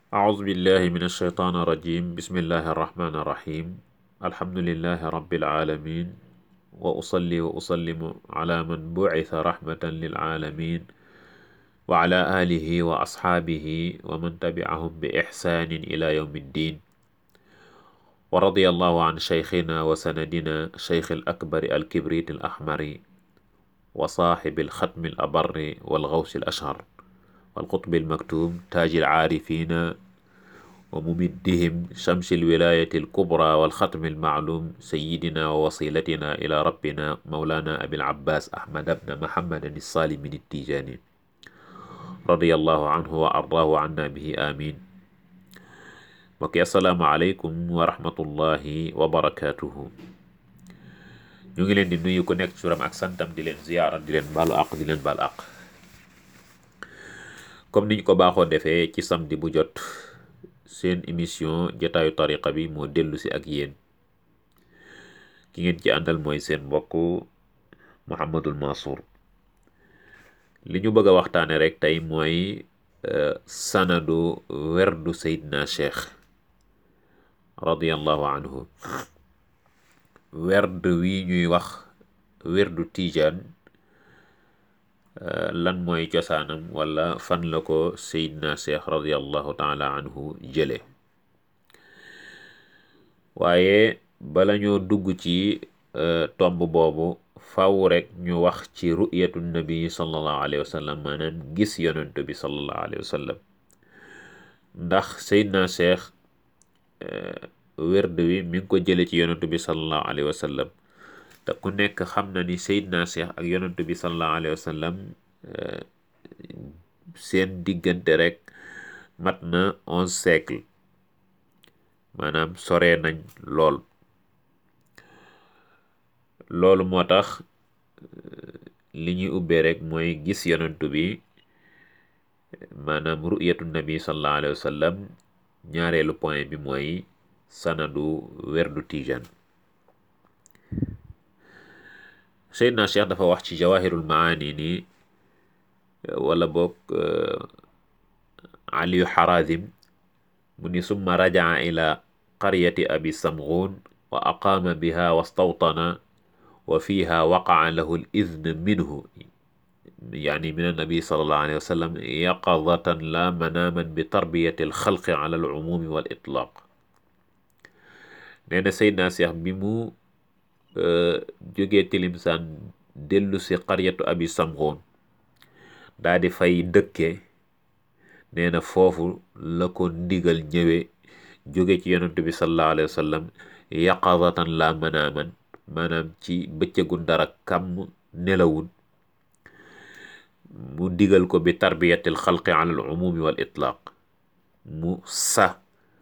أعوذ بالله من الشيطان الرجيم بسم الله الرحمن الرحيم الحمد لله رب العالمين وأصلي وأسلم على من بعث رحمة للعالمين وعلى آله وأصحابه ومن تبعهم بإحسان إلى يوم الدين ورضي الله عن شيخنا وسندنا شيخ الأكبر الكبريت الأحمر وصاحب الختم الأبر والغوث الأشهر والقطب المكتوم تاج العارفين وممدهم شمس الولاية الكبرى والختم المعلوم سيدنا ووصيلتنا إلى ربنا مولانا أبي العباس أحمد بن محمد الصالح من التيجاني رضي الله عنه وأرضاه عنا به آمين mbokk yi asalaamaaleykum wa rahmatullahi wa barakaatuhu ñu ngi leen di nuyu ku nekk ci turam ak santam di leen ziyaara di leen baalu àq di leen baal àq comme niñ ko baaxoo defee ci samedi bu jot seen émission jotaayu tariqa bi moo dellu si ak yéen ki ngeen ci àndal mooy seen mbokk Mouhamadul Mansour li ñu bëgg a waxtaane rek tey mooy sanadu werdu Seydina Cheikh radiyallahu anhu werd wi ñuy wax werdu Tijaan lan mooy cosaanam wala fan la ko Seydina Cheikh radiyallahu taala anhu jële waaye bala ñoo dugg ci tomb boobu faw rek ñu wax ci ru'yatu nabi sallallahu alayhi wa sallam maanaam gis yonent bi sallallahu alayhi wa sallam ndax Seydina Cheikh werd wi mi ngi ko jële ci yonent bi sallallahu alayhi wa sallam te ku nekk xam na ni Seydina Cheikh ak yonent bi sallallahu alayhi wa sallam seen diggante rek mat na onze siècle maanaam sore nañ lool loolu moo tax li ñuy ubbee rek mooy gis yonentu bi maanaam ru'yatu nabi sallallahu alayhi wa sallam ñaareelu point bi mooy sanadu werdu Tijaan Seydina Cheikh dafa wax ci jawahirul maani ni wala boog aliyu xarazim mu ni summa rajaa ila qaryati abi samghun wa aqaama biha wastawtana wa fiha waqaa lahu al idn minhu يعني من النبي صلى الله عليه وسلم يقظة لا مناما بتربية الخلق على العموم والإطلاق nee na Seydina Cheikh bi mu jógee Tilimsaan dellu si qaryatu abi samxoon daa di fay dëkke nee na foofu la ko ndigal ñëwee jóge ci yonent bi sallallahu alayhi wa sallam yaqazatan la manaaman maanaam ci bëccëgu dara kam nelawul mu digal ko bi tarbiyatil xalqi ala al umumi wal itlaq mu sa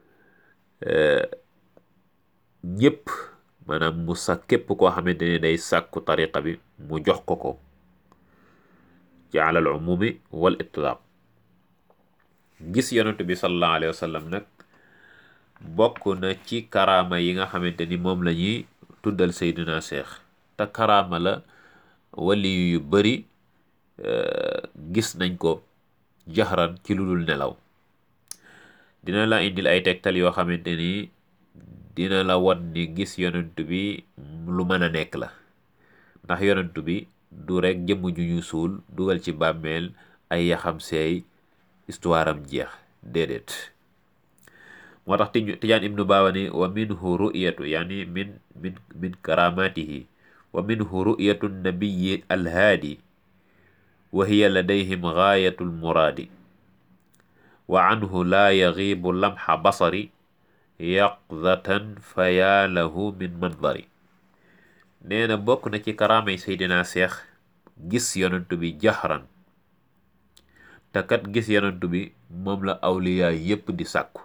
ñëpp maanaam mu sa képp koo xamante ne day sàkku tariqa bi mu jox ko ko ci ala al umumi wal itlaq gis yonent bi sallallahu alayhi wa sallam nag bokk na ci karaama yi nga xamante ni moom la ñuy tuddal Seydina Cheikh te karaama la wali yu bari gis nañ ko jaxran ci lu dul nelaw dina la indil ay tegtal yoo xamante ni dina la wan ni gis yonent bi lu mën a nekk la ndax yonent bi du rek jëmm ju ñu suul dugal ci bàmmeel ay yaxam seey histoire am jeex déedéet moo tax tijaan ibnu baawani wa minhu ru'yatu yani min min min karamatihi wa minhu ru'yatu nabiyi alhaadi wa hiya ladayhim gaayatu lmuraadi wa anhu laa yagiibu lamxa basari yaqdatan fa yaa lahu min mandari nee na bokk na ci karaamay Seydina Cheikh gis yonentu bi jaxran te kat gis yonentu bi moom la awliyaa yépp di sàkku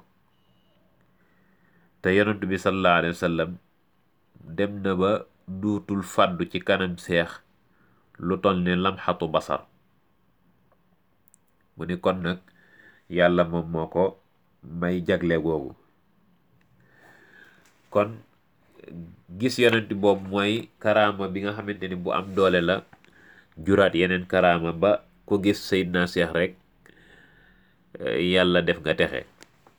te yonentu bi sallallahu alayhi wa sallam dem na ba duutul fàddu ci kanam seex lu toll ne lamxatu basar mu ni kon nag yàlla moom moo ko may jagle googu kon gis yonent boobu mooy karaama bi nga xamante ni bu am doole la juraat yeneen karaama ba ku gis Seydina Cheikh rek yàlla def nga texe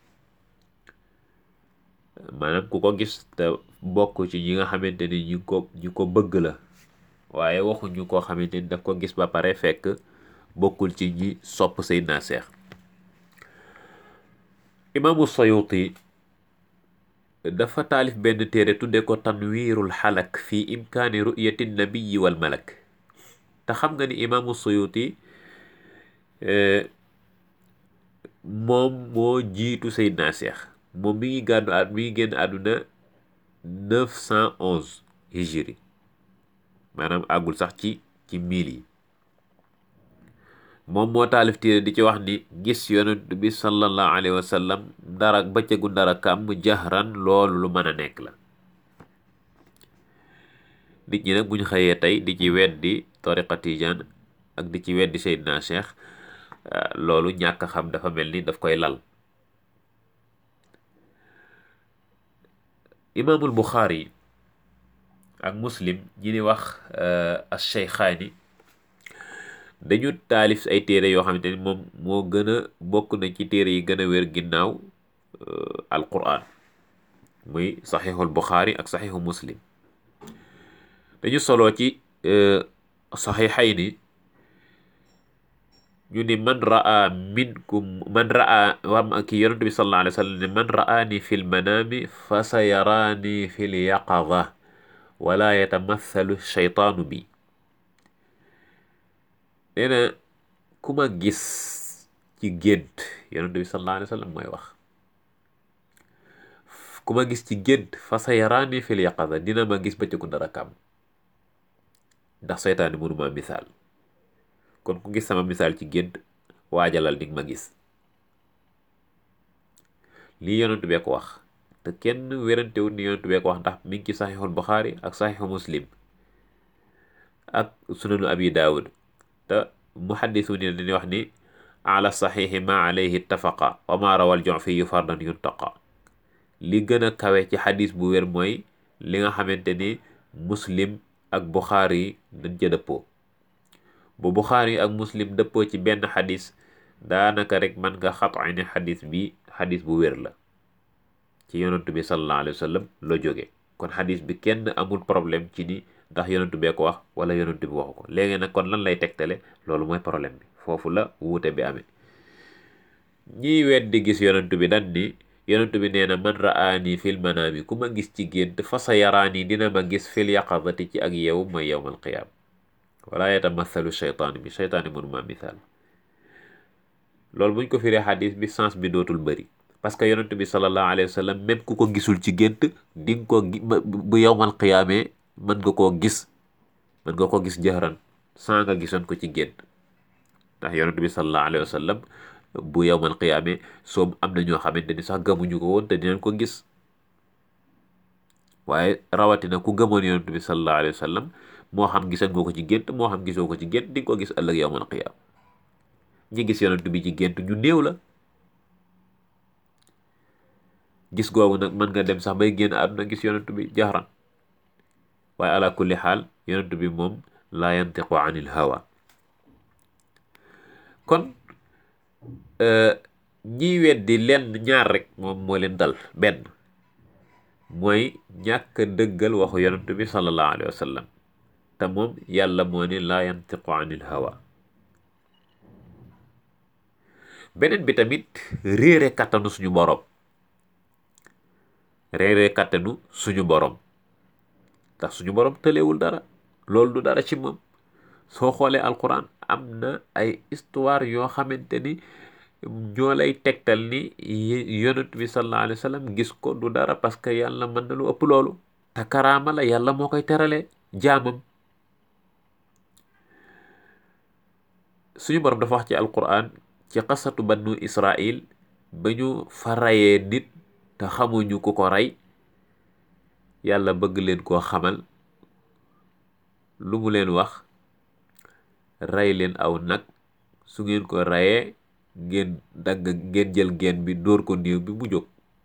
maanaam ku ko gis te bokk ci ñi nga xamante ni ñu ko ñu ko bëgg la waaye waxuñu koo xamante ni daf ko gis ba pare fekk bokkul ci ñi sopp Seydina Cheikh imaamu Sayuti dafa taalif benn téere tudde ko tanwiirul xalak fi imkaani ru'yati nabiyi wal malak te xam nga ni imaamu Sayuti moom moo jiitu Seydina Cheikh moom mi ngi gàddu at mi ngi génn àdduna neuf cent onze hijri maanaam àggul sax ci ci mil yi moom moo taalif téere di ci wax ni gis yonent bi sallallahu alayhi wa sallam dara bëccëgu dara kàmm jahran loolu lu mën a nekk la nit ñi nag bu ñu xëyee tey di ci weddi tariqa tijaan ak di ci weddi Seydina Cheikh loolu ñàkk xam dafa mel ni daf koy lal imaamul Buxaari ak muslim ñi ni wax as Cheykhaani dañu taalif ay téere yoo xamante ni moom moo gën a bokk na ci téere yi gën a wér ginnaaw alquran muy saxiixul Buxaari ak saxiixu muslim dañu soloo ci saxiixayni ñu ni man raa minkum man raa wam ki yonent bi sallallahu alayhi wa sallam ne man raani fi lmanaami fa sa yaraani fi lyaqada wala yatamathalu shaytaanu bi nee na ku ma gis ci gént yonent bi sallallahu alayhi wa sallam mooy wax ku ma gis ci gént fa sa yaraani fi lyaqada dina ma gis bëccëgu dara kam ndax seytaani mënuma misaal kon ku gis sama misaal ci gént waajalal di ma gis lii yonent bee ko wax te kenn wérantewul ni yonent bee ko wax ndax mi ngi ci saxiixul Buxaari ak saxiixu Muslim ak sunanu abi daawud te muhaddisu ni dañuy wax ni ala saxiixi ma alayhi ittafaqa wa ma rawal jofiyu fardan yuntaqa li gën a kawe ci xadis bu wér mooy li nga xamante ni muslim ak Buxaari dañ ca dëppoo bu Buxaari ak muslim dëppoo ci benn xadis daanaka rek mën nga xatay ne xadis bi xadis bu wér la ci yonantu bi sallallahu alayhi wa sallam la jóge kon xadis bi kenn amul problème ci ni ndax yonantu bee ko wax wala yonantu bi waxu ko léegi nag kon lan lay tegtale loolu mooy problème bi foofu la wuute bi amee ñiy weddi gis yonantu bi dan ni yonentu bi nee na man raani fil manaami ku ma gis ci gént fa sa yaraani dina ma gis fil yaqadati ci ak yow mooy yowmal qiyaam wala yatamathalu sheytaani bi sheytaani mënuma misaal loolu buñ ko firee xadis bi sens bi dootul bëri parce que yonentu bi sallallahu alayhi wa sallam même ku ko gisul ci gént di nga ko bu yowmal qiyaamee mën nga koo gis mën nga ko gis jahran sans nga gisoon ko ci gént ndax yonentu bi sallallahu alayhi wa sallam bu yowmal qiyaame soom am na ñoo xamante ni sax gëmuñu ko woon te dinañ ko gis waaye rawatina ku gëmoon yonent bi sallallahu alayhi wa sallam moo xam gisan nga ko ci gént moo xam gisoo ko ci gént di nga ko gis ëllëg yowmal qiyaam ñi gis yonent bi ci gént ñu néew la gis googu nag mën nga dem sax bay génn àdduna gis yonent bi jaxran waaye ala kulli xaal yonent bi moom laa yantiqu anil hawa kon ñiy weddi lenn ñaar rek moom moo leen dal benn mooy ñàkk dëggal waxu yonent bi sallallahu alayhi wa sallam te moom yàlla moo ne laa yantiqu anil hawa beneen bi tamit réere kattanu suñu borom réere kattanu suñu borom ndax suñu borom tëlewul dara loolu du dara ci moom soo xoolee alquran am na ay histoire yoo xamante ni ñoo lay tegtal ni yonent bi sallallahu alayhi wa sallam gis ko du dara parce que yàlla mën na lu ëpp loolu te karaama la yàlla moo koy teralee jaamam suñu borom dafa wax ci alquran ci xasatu bannu israil ba ñu fa rayee nit te xamuñu ku ko rey yàlla bëgg leen koo xamal lu mu leen wax rey leen aw nag su ngeen ko reyee ngeen dagg ngeen jël geen bi dóor ko néew bi mu jóg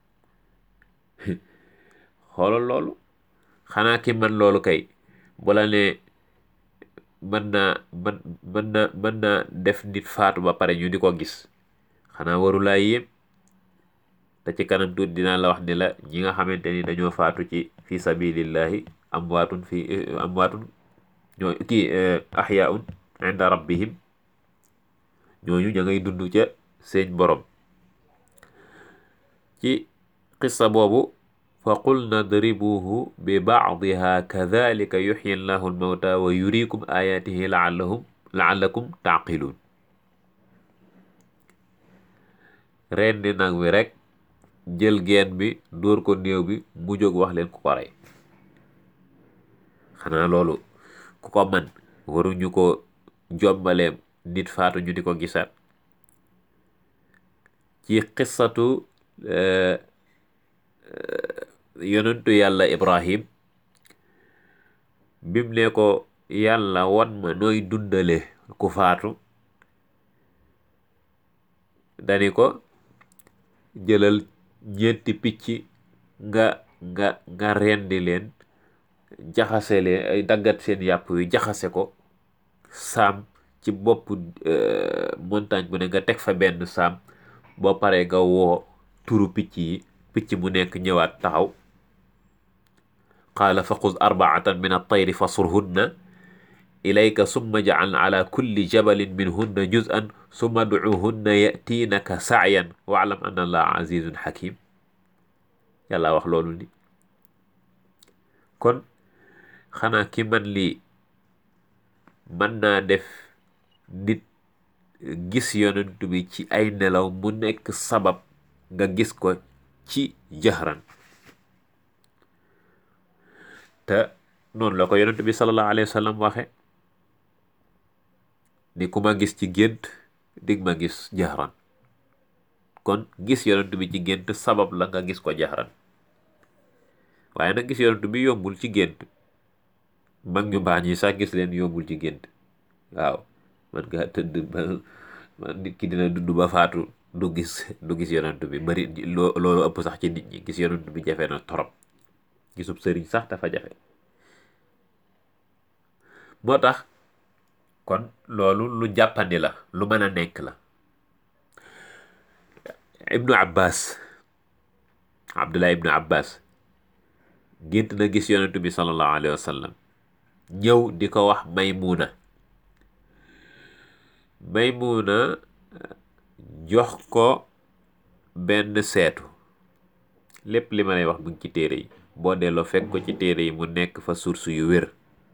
xoolal loolu xanaa ki man loolu kay bala ne mën naa mën mën na mën naa def nit faatu ba pare ñu di ko gis xanaa warulaa yéem te ci kanam tuuti dinaa la wax ni la ñi nga xamante ni dañoo faatu ci fi sabilillahi amwaatun fi amwaatun ñoo kii ahyaun inda rabbihim ñooñu ña ngay dund ca seen borom ci qissa boobu fa qulna dribuhu bi baadiha kadalika yuxyi llahu almawta wa yurikum ayatihi laallahum laallakum taaqiluun rendi nag wi rek jël geen bi dóor ko néew bi mu jóg wax leen ku ko rey xanaa loolu ku ko man waruñu ko jombaleem nit faatu ñu di ko gisaat ci xissatu yonentu yàlla ibrahim bim ne ko yàlla wan ma nooy dundale ku faatu dani ko jëlal ñeenti picc nga nga nga rendi leen jaxase leen ay daggat seen yàpp wi jaxase ko saam ci bopp montagne bu ne nga teg fa benn saam boo paree nga woo turu picc yi picc mu nekk ñëwaat taxaw qaala fa xuz arbaatan min altayri fasurhunna ilayka summa jacal ala kulli jabalin minhunna juz'an summa ducuhunna yatiinaka sacyan waclam anna allaha azizun xakim yàlla wax loolu ni kon xanaa ki man lii mën naa def nit gis yonent bi ci ay nelaw mu nekk sabab nga gis ko ci jahran te noonu la ko yonent bi sallallahu alayhi wa sallam waxe ni ku ma gis ci gént dig ma gis jahran kon gis yonent bi ci gént sabab la nga gis ko jahran waaye nag gis yonent bi yombul ci gént mag ñu baax ñi sax gis leen yombul ci gént waaw man nga tëdd ba man nit ki dina dund ba faatu du gis du gis yonent bi bari loo loolu ëpp sax ci nit ñi gis yonent bi jafe na torop gisub sëriñ sax dafa jafe moo tax kon loolu lu jàppandi la lu mën a nekk la ibnu abbas abdullah ibnu abbas gént na gis yonent bi sallallahu alayhi wa sallam ñëw di ko wax maymuna maymuna jox ko benn seetu lépp li ma lay wax mu ngi ci téere yi boo delloo fekk ko ci téere yi mu nekk fa source yu wér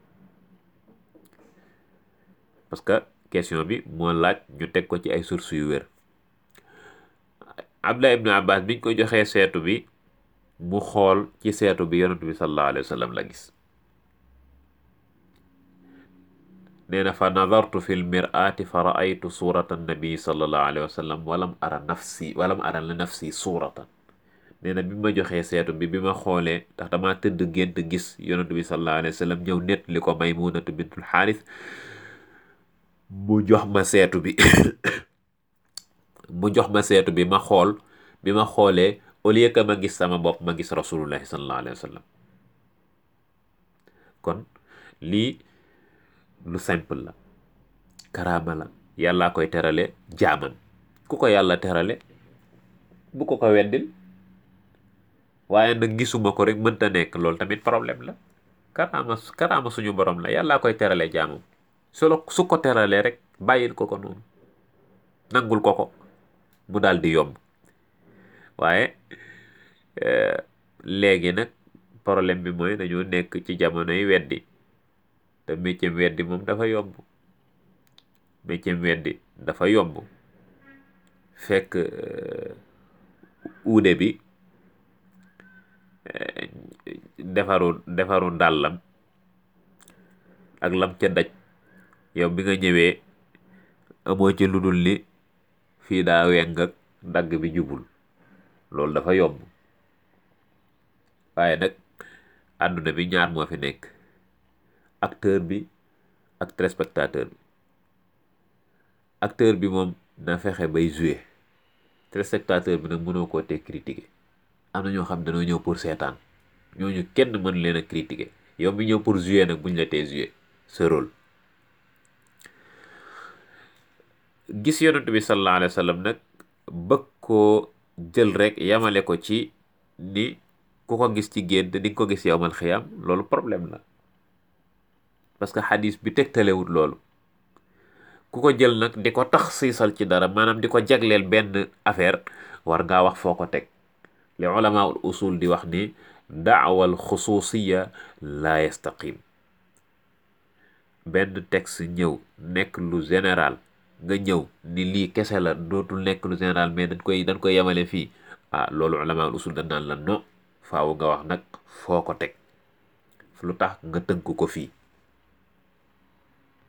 parce que question bi moo laaj ñu teg ko ci ay source yu wér Abdullah ibnu Abbas biñ ko joxee seetu bi mu xool ci seetu bi yonent bi sallallahu alayhi wa sallam la gis nee na fa nadartu fi lmiraati fa raaytu surata annabii sallallahu alayhi wa sallam walam ara nafsi walam ara la nafsi suratan nee na bi ma joxee seetu bi bi ma xoolee ndax dama tëdd gént gis yonent bi sallallahu alayhi wa sallam ñëw nett li ko maymunatu bintul xaaris mu jox ma seetu bi mu jox ma seetu bi ma xool bi ma xoolee au lieu que ma gis sama bopp ma gis rasulullahi sallallahu alayhi wa sallam kon lii lu simple la karaama la yàllaa koy terale jaamam ku ko yàlla terale bu ko ko weddil waaye nag gisuma ko rek mënta nekk loolu tamit problème la karaama karaama suñu borom la yàllaa koy terale jaamam solo su ko teralee rek bàyyil ko ko noonu nangul ko ko mu daal di yomb waaye léegi nag problème bi mooy dañoo nekk ci jamonoy weddi te métier weddi moom dafa yomb métier weddi dafa yomb fekk uude bi defaru defaru ndàllam ak lam ca daj yow bi nga ñëwee amoo ci lu dul ni fii daa weng ak dagg bi jubul loolu dafa yomb waaye nag àdduna bi ñaar moo fi nekk acteur bi ak téléspectateur bi acteur bi moom na fexe bay jouer téléspectateur bi nag mënoo koo te critiquer am na ñoo xam dañoo ñëw pour seetaan ñooñu kenn mën leen a critiquer yow mi ñëw pour jouer nag buñ la tee jouer sa rôle gis yonent bi sallallahu alayhi wa sallam nag bëgg koo jël rek yamale ko ci ni ku ko gis ci gént di nga ko gis yowmal xiyaam loolu problème la parce que xadis bi tegtalewut loolu ku ko jël nag di ko tax siisal ci dara maanaam di ko jagleel benn affaire war ngaa wax foo ko teg li ulamaul usul di wax ni daawal xusuusiya la yastaqim benn texte ñëw nekk lu général nga ñëw ni lii kese la dootul nekk lu général mais dañ koy dañ koy yemale fii ah loolu ulamaul usul dañ naan la no faaw nga wax nag foo ko teg lu tax nga tënk ko fii